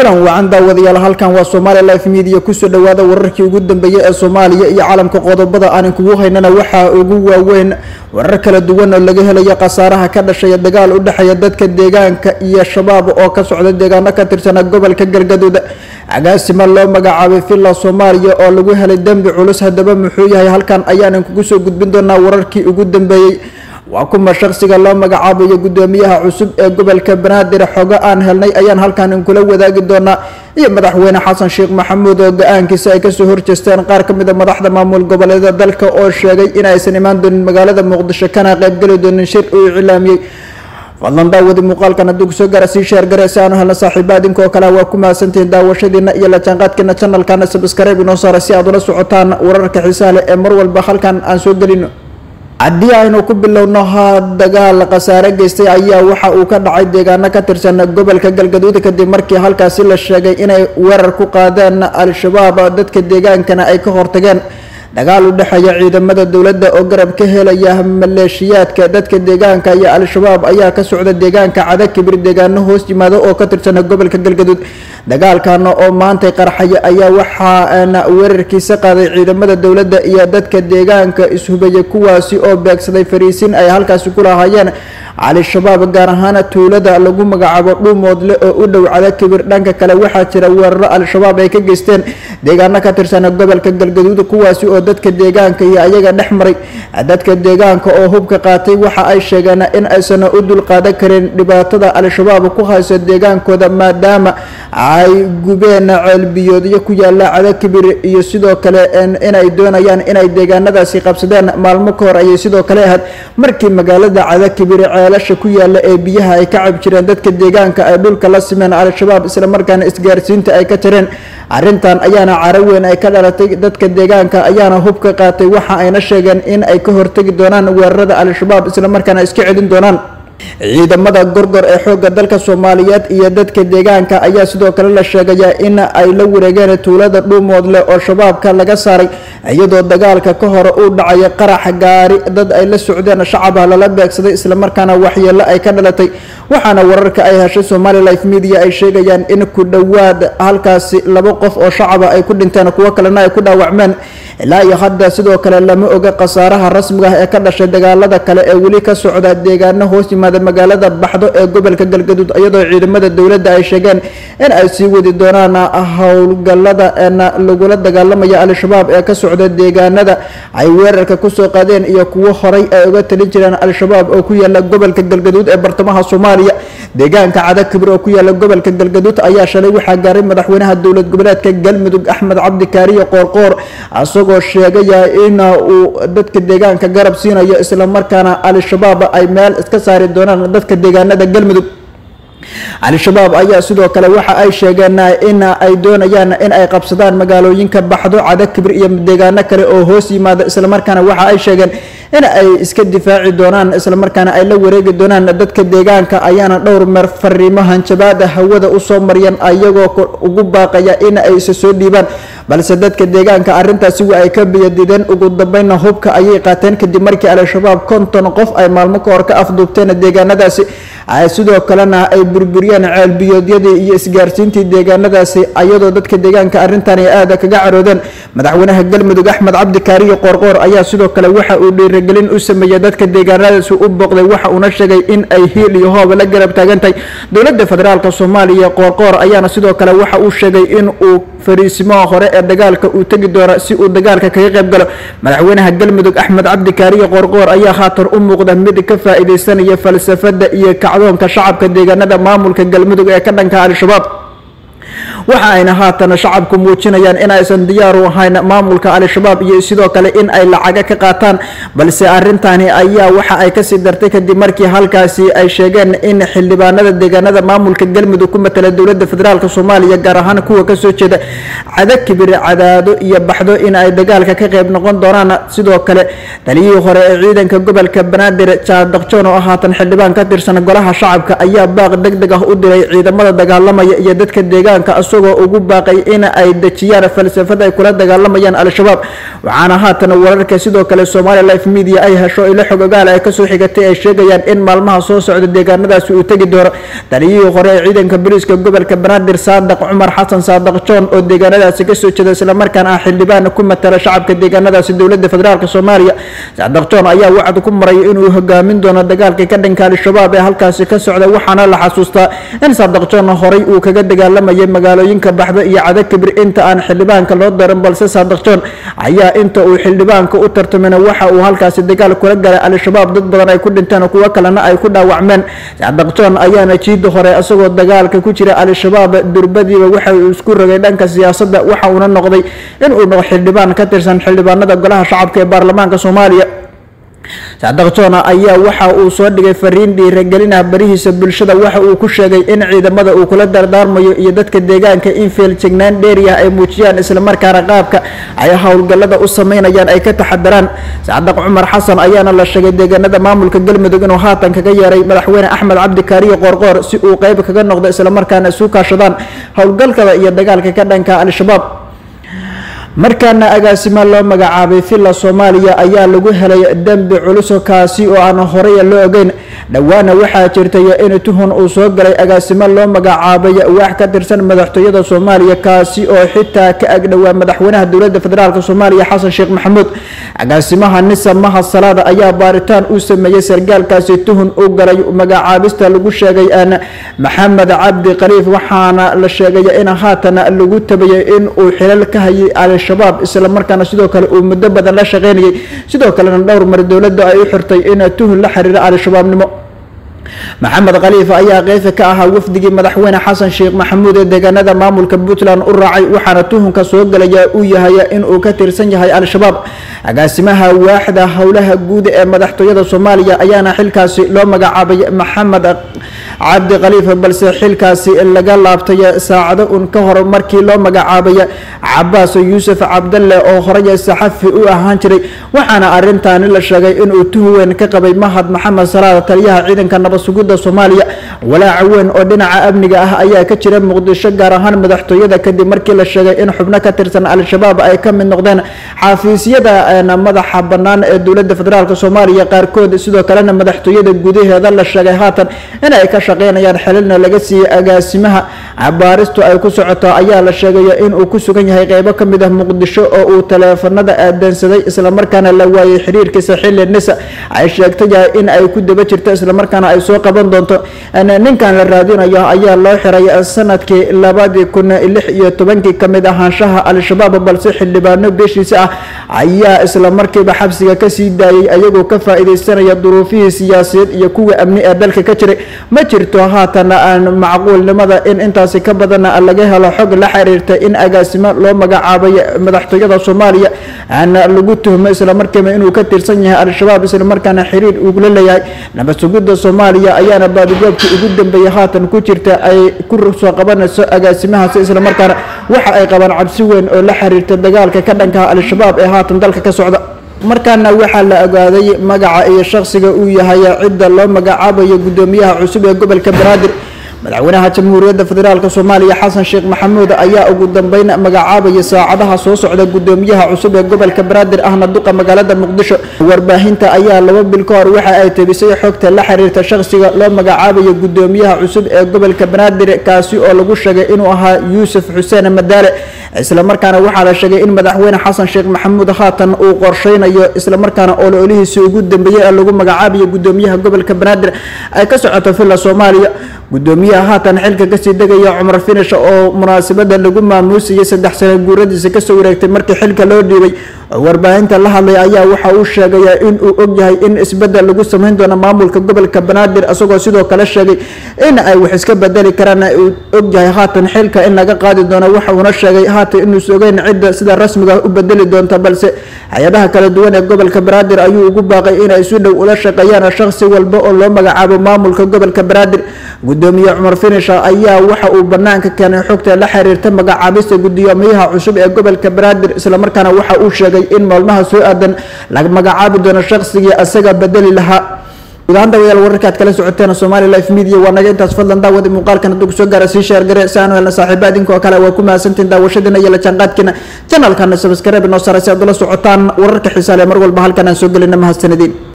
kulan wacan daawadayaal halkan waa somalia life media kusoo dhawaada wararkii ugu dambeeyey ee soomaaliya iyo caalamka qodobada aanan kugu haynana waxaa ugu waaweyn warar kala duwan oo laga helayo khasaaraha ka dhashaya dagaal u dhexeeya dadka deegaanka iyo shabaab oo ka socda deegaano ka tirsana gobolka galgaduud agaasima loo magacaabay villa soomaaliya oo lagu helay dembi culus haddaba muxuu yahay halkan ayaanan kugu soo gudbin doonaa wararkii ugu dambeeyey waa kuma shaqsiga loo magacaabayo guddoomiyaha cusub ee gobolka banaadir xogo aan helnay ayaan halkan inkula wadaagi doonaa iyo madaxweyne xasan sheekh maxamuud oo go-aankiisa ay kasoo horjeesteen qaar ka mid a madaxda maamul goboleeda dalka oo sheegay in aysan imaan doonin magaalada muqdisho kana qaybgeli doonin shir uu iclaamiyey fadlan daawadi muuqaalkan hadduu kusoo gaara sii sheergare si aanu helna saaxiiba adinka oo kale waa ku mahadsantihiin daawashadiina iyo la jaanqaadkeena channelkana subscribe inoo saara si aad ula socotaan wararka xiisaha leh ee mar walba halkan aan soo gelino haddii aynu ku bilowno ha dagaal khasaare geystay ayaa waxa uu ka dhacay deegaano ka tirsan gobolka galgaduud kadib markii halkaasi la sheegay inay weerar ku qaadeen al-shabaab dadka deegaankana ay ka hortageen dagaal u dhexeeya ciidamada dowladda oo garab ka helaya maleeshiyaadka dadka deegaanka iyo al-shabaab ayaa ka socda deegaanka cadakibir deegaano hoos yimaado oo ka tirsana gobolka galgaduud dagaalkan oo maantay qarxaya ayaa waxaana weerarkiisa qaaday ciidamada dowladda iyo dadka deegaanka ishubaya kuwaasi oo beegsaday fariisin ay halkaasi ku lahaayeen al-shabaab gaar ahaan tuulada lagu magacaabo dhuumoodle oo u dhow cadakibir dhanka kale waxaa jira weeraro al-shabaab ay ka geysteen deegaano ka tirsana gobolka galgaduud kuwaasi oo dadka deegaanka iyo ayaga dhex maray dadka deegaanka oo hubka qaatay waxa ay sheegeen in aysan u dulqaadan karin dhibaatada al-shabaab ku hayso deegaankooda maadaama ay gubeen ceelbiyoodyo ku yaala cadakibir iyo sidoo kale inay doonayaan inay deegaanadaasi qabsadeen maalmo ka hor ayay sidoo kale ahayd markii magaalada cadakibir ceelasha ku yaala ee biyaha ay ka cab jireen dadka deegaanka ay dhulka la simeen al-shabaab islamarkaana isgaarsiinta ay ka jireen arrintan ayaana caro weyn ay ka dhalatay dadka deegaanka ayaana hubka qaatay waxa ayna sheegeen in ay ka hortegi doonaan weerarada al-shabaab islamarkaana iska celin doonaan ciidamada gorgor ee xoogga dalka soomaaliyeed iyo dadka deegaanka ayaa sidoo kale la sheegayaa in ay la wareegeen tuulada dhuumoodle oo shabaabka laga saaray iyadoo dagaalka ka hore uu dhacaya qarax gaari dad ay la socdeen shacabah lala beegsaday islamarkaana waxyeelo ay ka dhalatay waxaana wararka ay heshay somali life media ay sheegayaan in ku dhowaad halkaasi laba qof oo shacaba ay ku dhinteen kuwo kalena ay ku dhaawacmeen ilaa iyo hadda sidoo kale lama oga khasaaraha rasmiga ah ee ka dhashay dagaalada kale ee weli ka socda deegaano hoos yimaada magaalada baxdo ee gobolka galgaduud iyadoo ciidamada dowladda ay sheegeen in ay sii wadi doonaan howlgalada lagula dagaalamaya al-shabaab ee ka socda deegaanada ay weerarka kusoo qaadeen iyo kuwo horay ay uga talin jireen al-shabaab oo ku yaala gobolka galgaduud ee bartamaha soomaaliya deegaanka cadakibir oo ku yaala gobolka galgaduud ayaa shalay waxaa gaaray madaxweynaha dowlad goboleedka galmudug axmed cabdi kaariyo qoorqoor isagoo sheegaya in uu dadka deegaanka garab siinayo islamarkaana al-shabaab ay meel iska saari doonaan dadka deegaanada galmudug al-shabaab ayaa sidoo kale waxa ay sheegeen in ay doonayaan in ay qabsadaan magaalooyinka baxdo cadakibir iyo deegaano kale oo hoos yimaada islamarkaana waxa ay sheegeen in ay iska difaaci doonaan islamarkaana ay la wareegi doonaan dadka deegaanka ayaana dhowr meer fariimo hanjabaada hawada usoo maryan ayagoo ugu baaqaya in ay isa soo dhiibaan balse dadka deegaanka arrintaasi wa ay ka biyadideen ugu dambeynna hubka ayay qaateen kadib markii al-shabaab konton qof ay maalmo ka hor ka afduubteen deegaanadaasi sidoo kalena ay burburiyeen ceelbiyoodyadii iyo isgaarsiintii deegaanadaasi ayadoo dadka deegaanka arrintan ay aada kaga caroodeen madaxweynaha galmudug axmed cabdi kaariyo qoorqoor ayaa sidoo kale waxa uu dhiirigelin u sameeyey dadka deegaanadaasi u booqday waxa uuna sheegay in ay hiil iyo hooba la garab taagan tahay dowladda federaalk soomaaliya qoorqoor ayaana sidoo kale waxa uu sheegay in uu fariisimaha hore ee dagaalka uu tegi doono si uu dagaalka kaga qayb galo madaxweynaha galmudug axmed cabdi kaariyo qoorqoor ayaa haatan u muuqda mid ka faa-iideysanaya falsafada iyo kacdoonka shacabka deegaanada maamulka galmudug ee ka dhanka al-shabaab waxa ayna haatan shacabku muujinayaan in aysan diyaar u ahayn maamulka al-shabaab iyo sidoo kale in ay lacaga ka qaataan balse arintani ayaa waxa ay kasii dartay kadib markii halkaasi ay sheegeen in xildhibaanada deegaanada maamulka galmudug ku matala dowlada federaalk soomaaliya gaar ahaan kuwa kasoo jeeda cadakibir cadaado iyo baxdo in ay dagaalka ka qeyb noqon doonaan sidoo kale taliyihii hore ee ciidanka gobolka banaadir jaadaqjoon oo haatan xildhibaan ka tirsan golaha shacabka ayaa baaq deg deg ah u diray ciidamada dagaalamaya iyo dadka deegaanka isagoo ugu baaqay in ay dejiyaan falsafada ay kula dagaalamayaan al-shabaab waxaana haatan wararka sidoo kale somalia life media ay hesho ilo xogogaal ay kasoo xigatay ay sheegayaan in maalmaha soo socda deegaanadaasi uu tegi doono taliyihii hore ee ciidanka booliiska gobolka banaadir saadaq cumar xasan saadaq john oo deegaanadaasi kasoo jeeda islamarkaana ah xildhibaan ku matala shacabka deegaanadaasi dowlada federaalk soomaaliya saadaq john ayaa wacd ku maray inuu hogaamin doono dagaalka ka dhanka al-shabaab ee halkaasi ka socda waxaana la xasuustaa in saadaq john horay uu kaga dagaalamayay magaalooyinka baxdo iyo cadakibir inta aan xildhibaanka loo darin balse saadaq john ayaa inta uu xildhibaanka u tartamina waxa uu halkaasi dagaal kula galay al-shabaab dad badan ay ku dhinteen kuwo kalena ay ku dhaawacmeen saadaq john ayaana jiida hore isagoo dagaalka ku jira al-shabaab durbadiiba waxa uu isku rogay dhanka siyaasadda waxa uuna noqday inuu noqdo xildhibaan ka tirsan xildhibaanada golaha shacabka ee baarlamaanka soomaaliya saadaq john ayaa waxa uu soo dhigay fariin dhiiragelinah barihiisa bulshada waxa uu ku sheegay in ciidamada uu kula dardaarmayo iyo dadka deegaanka in feeljignaan dheeriyah ay muujiyaan islamarkaana qaabka ay howlgallada u sameynayaan ay ka taxadaraan saadaq cumar xasan ayaana la sheegay deegaanada maamulka galmudug inuu haatan kaga yeeray madaxweyne axmed cabdi kaariyo qoorqoor si uu qeyb kaga noqdo islamarkaana isu kaashadaan howlgalkada iyo dagaalka ka dhanka al-shabaab markaana agaasimo loo magacaabay villa soomaaliya ayaa lagu helay dembi culuso kaasi oo aan horey loo ogeyn dhowaana waxaa jirtay in tuhun uu soo galay agaasimo loo magacaabay waax ka tirsan madaxtooyada soomaaliya kaasi oo xitaa ka agdhowaa madaxweynaha dowlada federaalk soomaaliya xasan sheekh maxamuud agaasimaha nisa maha salaada ayaa baaritaan uu sameeyey sargaalkaasi tuhun u galay magacaabista lagu sheegay aan maxamed cabdi khaliif waxaana la sheegay in haatan lagu tabayay in uu xilal ka hayay al-shabaab islamarkaana sidoo kale uu muddo badan la shaqeynayay sidoo kalena dhowr mar dowladda ay u xirtay in tuhun la xiriira al-shabaabnimo maxamed khaliifa ayaa qeyfa ka ahaa wafdigii madaxweyne xasan sheekh maxamuud ee deegaanada maamulka puntland u raacay waxaana tuhunka soo galaya uu yahay inuu ka tirsan yahay al-shabaab agaasimaha waaxda howlaha guud ee madaxtooyada soomaaliya ayaana xilkaasi loo magacaabay maxamed cabdi khaliifa balse xilkaasi laga laabtay saacado un ka hor markii loo magacaabay cabaas yuusuf cabdalle oo horey saxafi u ahaan jiray waxaana arintaani la sheegay inuu tuhun weyn ka qabay mahad maxamed salaada taliyaha ciidanka nabad sugidda soomaaliya walaaca weyn oo dhinaca amniga ah ayaa ka jira muqdisho gaar ahaan madaxtooyada kadib markii la sheegay in xubno ka tirsan al-shabaab ay ka mid noqdeen xafiisyada madaxa bannaan ee dowladda federaalk soomaaliya qaarkood sidoo kalena madaxtooyada gudaheeda la sheegay haatan in ay ka shaqeynayaan xililna laga siiyey agaasimaha baaristu ay ku socoto ayaa la sheegaya inuu ku sugan yahay qeybo ka mid ah muqdisho oo uu taleefanada aadansaday islamarkaana la waayay xiriirkiisa xilli nisa ay sheegtay in ay ku daba jirto islamarkaana ay soo qaban doonto ninkan la raadinayo ayaa loo xiray sanadkii labadii kun lix iyo tobankii kamid ahaanshaha al-shabaab balse xildhibaano beeshiisa ah ayaa isla markiiba xabsiga kasii daayay ayagoo ka faa-ideysanaya duruufihii siyaasiyeed iyo kuwa amni ee dalka ka jiray ma jirto haatan aan macquulnimada in intaasi ka badan laga helo xog la xiriirta in agaasimo loo magacaabay madaxtooyada soomaaliya aan lagu tuhmo islamarkiiba inuu ka tirsan yahay al-shabaab islamarkaana xiriir ugula leeyahay nabad sugidda soomaaliya ayaana baadigoobkii ugu dambeeyay haatan ku jirta ay ku soo qabanayso agaasimahaasi islamarkaana waxa ay qabaan cabsi weyn oo la xiriirta dagaalka ka dhankaha al-shabaab ee haatan dalka ka socda markaana waxaa la ogaaday magaca iyo shaqsiga uu yahay cidda loo magacaabayo guddoomiyaha cusub ee gobolka banaadir madaxweynaha jamhuuriyadda federaalk soomaaliya xasan sheekh maxamuud ayaa ugu dambeyn magacaabaya saacadaha soo socda guddoomiyaha cusub ee gobolka banaadir ahna duqa magaalada muqdisho warbaahinta ayaa laba bil ka hor waxa ay tebisay xogta la xiriirta shaqsiga loo magacaabayo guddoomiyaha cusub ee gobolka banaadir kaasi oo lagu sheegay inuu ahaa yuusuf xuseen madaale islamarkaana waxaa la sheegay in madaxweyne xasan sheekh maxamuud haatan uu qorsheynayo islamarkaana ololihiisi ugu dambeeyey ee lagu magacaabayo guddoomiyaha gobolka banaadir ay ka socoto villa soomaaliya gudoomiyaha haatan xilka kasii degaya cumar finish oo munaasabada lagu maamuusayay saddex sano guuradiisa kasoo wareegtay markii xilka loo dhiibay oo warbaahinta la hadlay ayaa waxa uu sheegaya inuu ogyahay in isbedel lagu sameyn doono maamulka gobolka banaadir isagoo sidoo kale sheegay in ay wax iska bedeli karaan uu ogyahay haatan xilka in laga qaadi doono waxa uuna sheegay haatan inuusa ogeyn cidda sida rasmiga u bedeli doonta balse hay-adaha kala duwan ee gobolka banaadir ayuu ugu baaqay inay si dhow ula shaqeeyaan shaqsi walba oo loo magacaabo maamulka gobolka banaadir gudoomiye cumar finisha ayaa waxa uu banaanka keenay xogta la xiriirta magacaabista gudoomiyaha cusub ee gobolka banaadir islamarkaana waxa uu sheegay in maalmaha soo aadan la magacaabi doono shaqsigii asaga bedeli lahaa guud ahaan dawayaal wararka aad kala socoteen somali life media waa naga intaas fadlan daawada muuqaalkan hadduu kusoo gaara sii sheergare si aanu helna saaxiiba idinkoo kale waa ku mahadsantiin daawashadiina iyo la jaanqaadkiina janalkana sabskaraib noo saaray si aad ula socotaan wararka xiisaale mar walba halkan aan soo gelina mahadsanadiin